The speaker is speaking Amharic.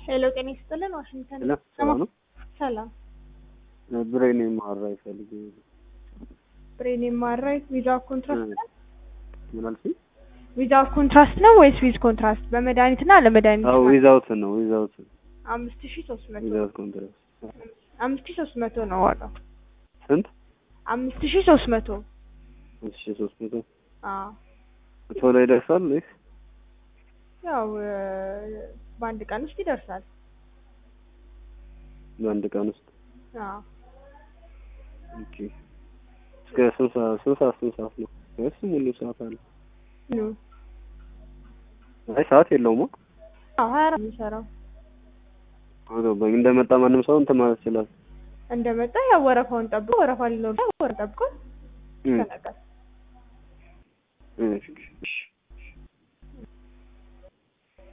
ሄሎ ጤና ይስጥልን ዋሽንግተን ሄሎ ሰላም ነው? ሰላም ብሬን የማወራ ይፈልግ ብሬን የማራይ ቪዛ ኮንትራስት ነው ምን አልሽኝ? ቪዛ ኮንትራስት ነው ወይስ ዊዝ ኮንትራስት በመድኃኒትና ለመድኃኒት አዎ ዊዛውት ነው ዊዛውት አምስት ሺ ሶስት መቶ ዊዛውት ኮንትራት አምስት ሺ ሶስት መቶ ነው ዋጋው ስንት? አምስት ሺ ሶስት መቶ አምስት ሺህ ሶስት መቶ አዎ ቶሎ ይደርሳል ወይስ ያው እ፣ በአንድ ቀን ውስጥ ይደርሳል በአንድ ቀን ውስጥ? አዎ ኦኬ እስከ ስንት ሰዓት ስንት ሰዓት ስንት ሰዓት ነው ወይስ ሙሉ ሰዓት አለ? ኑ አይ ሰዓት የለውም። አዎ ሀያ አራት የሚሰራው አገባኝ እንደመጣ ማንም ሰው እንትን ማለት ይችላል። እንደመጣ ያው ወረፋውን ጠብቆ ወረፋ ሊኖር ወረፋ ጠብቆ እም፣ ይተነቃል እሺ እሺ